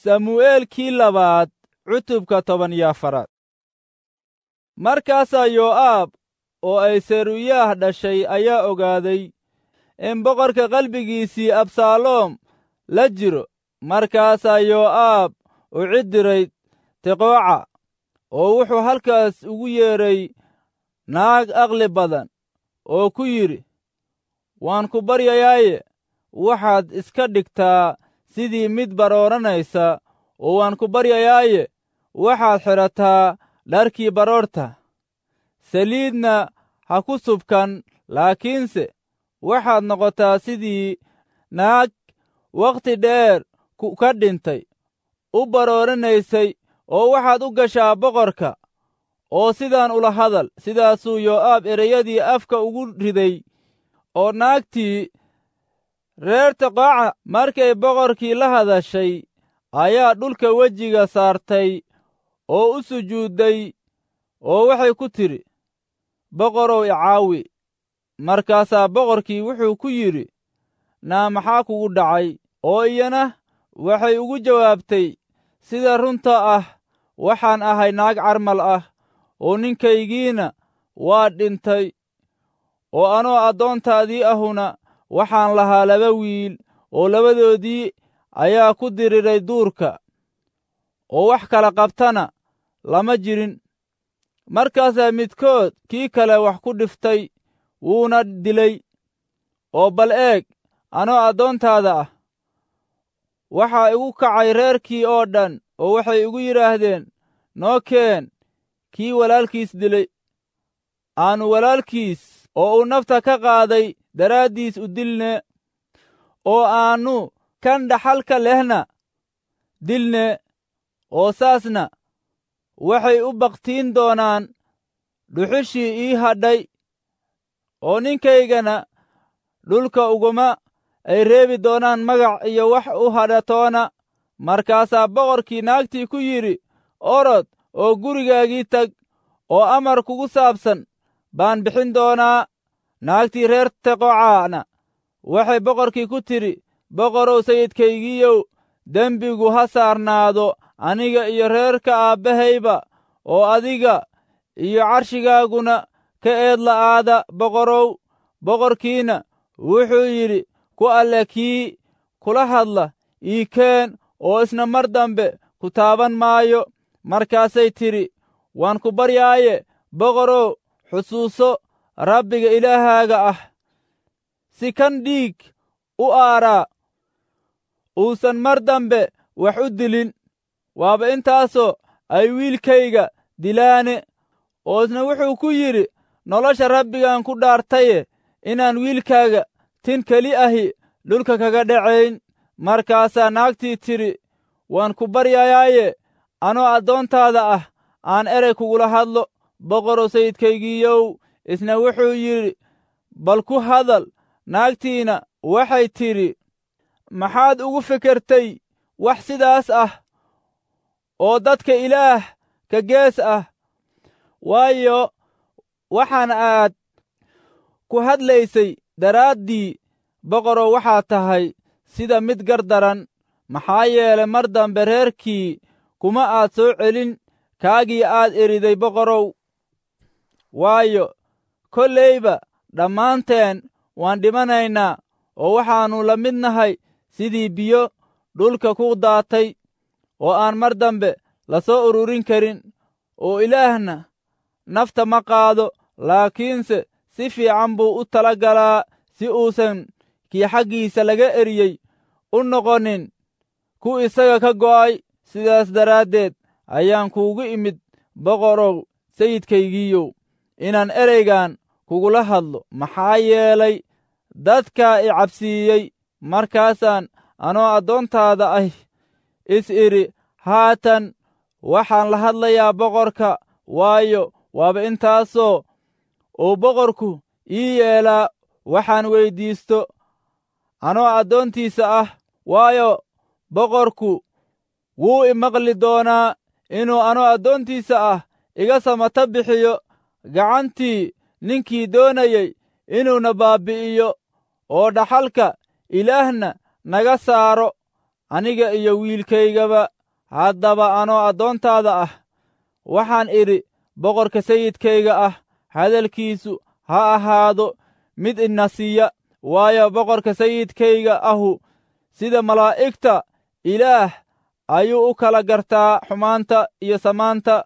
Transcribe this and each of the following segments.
samu'eelkii labaad cutubka toban iyo afaraad markaasaa yoo'aab oo ay seruyaah dhashay ayaa ogaaday in boqorka qalbigiisii absaaloom la jiro markaasaa yoo'aab u cid diray tiqooca oo wuxuu halkaas ugu yeedhay naag aqli badan oo ku yidhi waan ku baryayaaye waxaad iska dhigtaa sidii mid barooranaysa oo waan ku baryayaaye waxaad xidhataa dharkii baroorta saliidna ha ku subkan laakiinse waxaad noqotaa sidii naag wakhti dheer ka dhintay u barooranaysay oo waxaad u gashaa boqorka oo sidaan ula hadal sidaasuu yoo'aab ereyadii afka ugu riday oo naagtii reer tiqooca markay boqorkii la hadashay ayaa dhulka wejiga saartay oo u sujuudday oo waxay ku tidhi boqorow icaawi markaasaa boqorkii wuxuu ku yidhi naa maxaa kugu dhacay oo iyana waxay ugu jawaabtay sida runta ah waxaan ahay naag carmal ah oo ninkaygiina waa dhintay oo anoo addoontaadii ahuna waxaan lahaa laba wiil oo labadoodii ayaa ku diriray duurka oo wax kala qabtana lama jirin markaasaa midkood kii kale wax ku dhiftay wuuna dilay oo bal eeg anoo addoontaada ah waxaa igu kacay reerkii oo dhan oo waxay igu yidhaahdeen noo keen kii walaalkiis dilay aannu walaalkiis oo uu nafta ka qaaday daraaddiis u dilne oo aannu kan dhaxalka lehna dilne oo saasna waxay u bakhtiin doonaan dhuxushii ii hadhay oo ninkaygana dhulka uguma ay reebi doonaan magac iyo wax u hadhatoona markaasaa boqorkii naagtii ku yidhi orod oo gurigaagii tag oo amar kugu saabsan baan bixin doonaa naagtii reer teqocaana waxay boqorkii ku tidhi boqorow sayidkaygiiyow dembigu ha saarnaado aniga iyo reerka aabbahayba oo adiga iyo carshigaaguna ka eed la'aada boqorow boqorkiina wuxuu yidhi ku alle kii kula hadla ii keen oo isna mar dambe ku taaban maayo markaasay tidhi waan ku baryaaye boqorow xusuuso rabbiga ilaahaaga ah si kan dhiig u aaraa uusan mar dambe wax u dilin waaba intaasoo ay wiilkayga dilaane oo isna wuxuu ku yidhi nolosha rabbigaan ku dhaartaye inaan wiilkaaga tin keli ahi dhulka kaga dhacayn markaasaa naagtii tidhi waan ku baryayaaye anoo addoontaada ah aan erey kugula hadlo boqorow sayidkaygiiyow isna wuxuu yidhi bal ku hadal naagtiina waxay tidhi maxaad ugu fikertay wax sidaas ah oo dadka ilaah ka gees ah waayo waxaan aad ku hadlaysay daraaddii boqorow waxaa tahay sida mid gardaran maxaa yeelay mar dambe reerkii kuma aad soo celin kaagii aad eriday boqorow waayo kollayba dhammaanteen waan dhimanaynaa oo waxaannu la mid nahay sidii biyo dhulka ku daatay oo aan mar dambe la soo ururin karin oo ilaahna nafta ma qaado laakiinse si fiican buu u tala galaa si uusan kii xaggiisa laga eriyey u noqonin ku isaga ka go'ay sidaas daraaddeed ayaan kuugu imid boqorow sayidkaygiiyow inaan ereygan kugula hadlo maxaa yeelay dadkaa i cabsiiyey markaasaan anoo addoontaada ah is idhi haatan waxaan la hadlayaa boqorka waayo waaba intaasoo uu boqorku ii yeelaa waxaan weyddiisto anoo addoontiisa ah waayo boqorku wuu i maqli doonaa inuu anoo addoontiisa ah iga samata bixiyo gacantii ninkii doonayey inuuna baabbi'iyo oo dhaxalka ilaahna naga saaro aniga iyo wiilkaygaba haddaba anoo addoontaada ah waxaan idhi boqorka sayidkayga ah hadalkiisu ha ahaado mid ina siiya waayo boqorka sayidkayga ahu sida malaa'igta ilaah ayuu u kala gartaa xumaanta iyo samaanta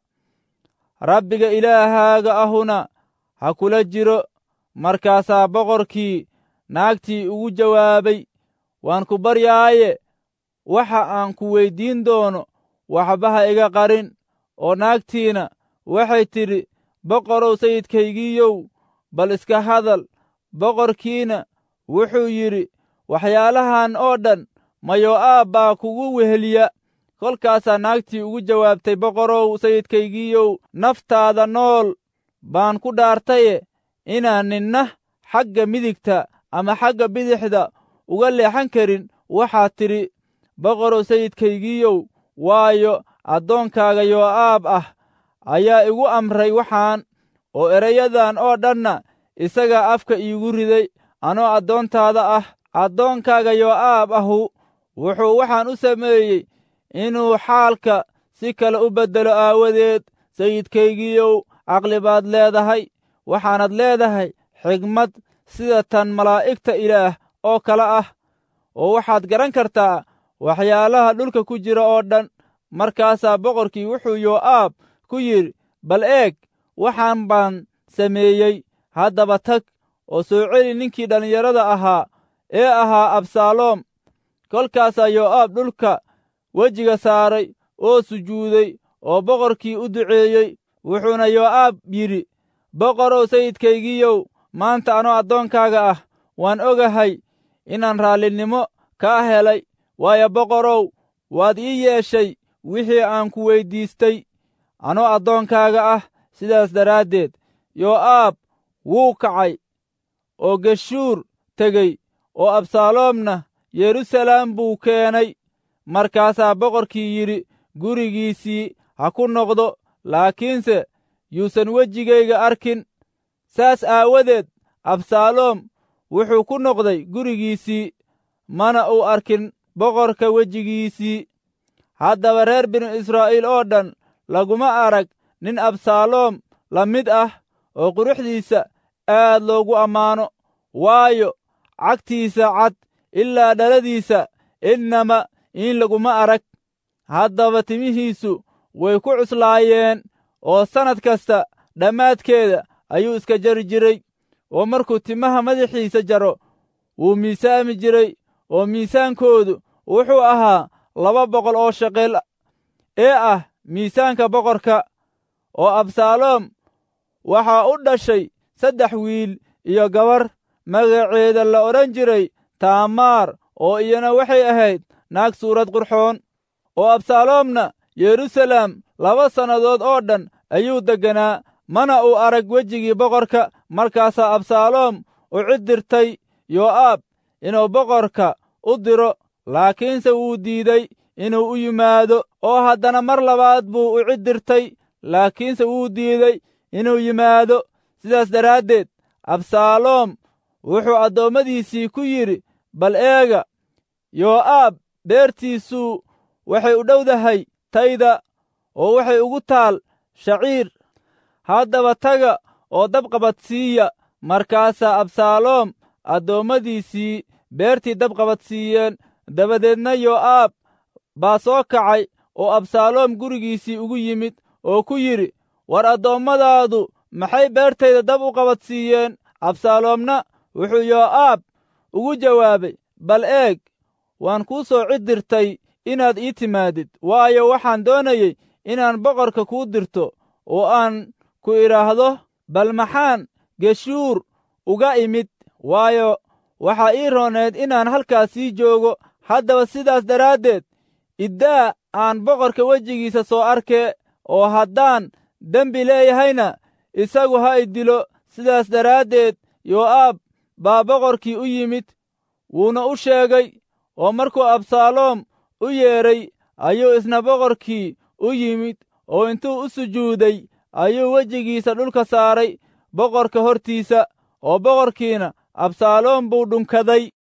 rabbiga ilaahaaga ahuna ha kula jiro markaasaa boqorkii naagtii ugu jawaabay waan ku baryaaye waxa aan ku weyddiin doono waxba ha iga qarin oo naagtiina waxay tidhi boqorow sayidkaygiiyow bal iska hadal boqorkiina wuxuu yidhi waxyaalahan oo dhan mayo'aab baa kugu weheliya kolkaasaa naagtii ugu jawaabtay boqorow sayidkaygiiyow naftaada nool baan ku dhaartaye inaan ninna xagga midigta ama xagga bidixda uga leexan karin waxaad tidhi boqorow sayidkaygiiyow waayo addoonkaaga yoo'aab ah ayaa igu amray waxaan oo erayadan oo dhanna isagaa afka iigu riday anoo addoontaada ah addoonkaaga yoo'aab ahu wuxuu waxaan u sameeyey inuu xaalka si kale u beddelo aawadeed sayidkaygiiyow caqli baad leedahay waxaanad leedahay xigmad sida tan malaa'igta ilaah oo kale ah oo waxaad garan kartaa waxyaalaha dhulka ku jira oo dhan markaasaa boqorkii wuxuu yoo'aab ku yidhi bal eeg waxaan baan sameeyey haddaba tag oo soo celi ninkii dhallinyarada ahaa ee ahaa absaaloom kolkaasaa yoo'aab dhulka wejiga saaray oo sujuuday oo boqorkii u duceeyey wuxuuna yoo'aab yidhi boqorow sayidkaygiiyow maanta anoo addoonkaaga ah waan ogahay inaan raallinimo kaa helay waayo boqorow waad ii yeeshay wixii aan ku weyddiistay anoo addoonkaaga ah sidaas daraaddeed yoo'aab wuu kacay oo geshuur tegey oo absaaloomna yeruusalaam buu keenay markaasaa boqorkii yidhi gurigiisii ha ku noqdo laakiinse yuusan wejigayga arkin saas aawadeed absaaloom wuxuu ku noqday gurigiisii mana uu arkin boqorka wejigiisii haddaba reer binu israa'iil oo dhan laguma arag nin absaaloom la mid ah oo quruxdiisa aad loogu ammaano waayo cagtiisa cad ilaa dhaladiisa innama in laguma arag haddaba timihiisu way ku cuslaayeen oo sannad kasta dhammaadkeeda ayuu iska jari jiray oo markuu timaha madaxiisa jaro wuu miisaami jiray oo miisaankoodu wuxuu ahaa laba boqol oo shaqel ee ah miisaanka boqorka oo absaaloom waxaa u dhashay saddex wiil iyo gabar magaceeda la odhan jiray taamaar oo iyana waxay ahayd naag suurad qurxoon oo absaaloomna yeruusalaam laba sannadood oo dhan ayuu degganaa mana uu arag wejigii boqorka markaasaa absaaloom u cid dirtay yoo'aab inuu boqorka u diro laakiinse wuu diiday inuu u yimaado oo haddana mar labaad buu u cid dirtay laakiinse wuu diiday inuu yimaado sidaas daraaddeed absaaloom wuxuu addoommadiisii ku yidhi bal eega yoo'aab beertiisuu waxay u dhowdahay tayda oo waxay ugu taal shaciir haddaba taga oo dabqabadsiiya markaasaa absaaloom addoommadiisii beertii dabqabadsiiyeen dabadeedna yoo'aab baa soo kacay oo absaaloom gurigiisii ugu yimid oo ku yidhi war addoommadaadu maxay beertayda dab u qabadsiiyeen absaaloomna wuxuu yoo'aab ugu jawaabay bal eeg waan kuu soo cid dirtay inaad ii timaadid waayo waxaan doonayey inaan boqorka kuu dirto oo aan ku idhaahdo bal maxaan geshuur uga imid waayo waxaa ii rooneed inaan halkaas sii joogo haddaba sidaas daraaddeed iddaa aan boqorka wejigiisa soo arkee oo haddaan dembi leeyahayna isagu ha i dilo sidaas daraaddeed yoo'aab baa boqorkii u yimid wuuna u sheegay oo markuu absaaloom u yeedhay ayuu isna boqorkii u yimid oo intuu u sujuuday ayuu wejigiisa dhulka saaray boqorka hortiisa oo boqorkiina absaaloom buu dhunkaday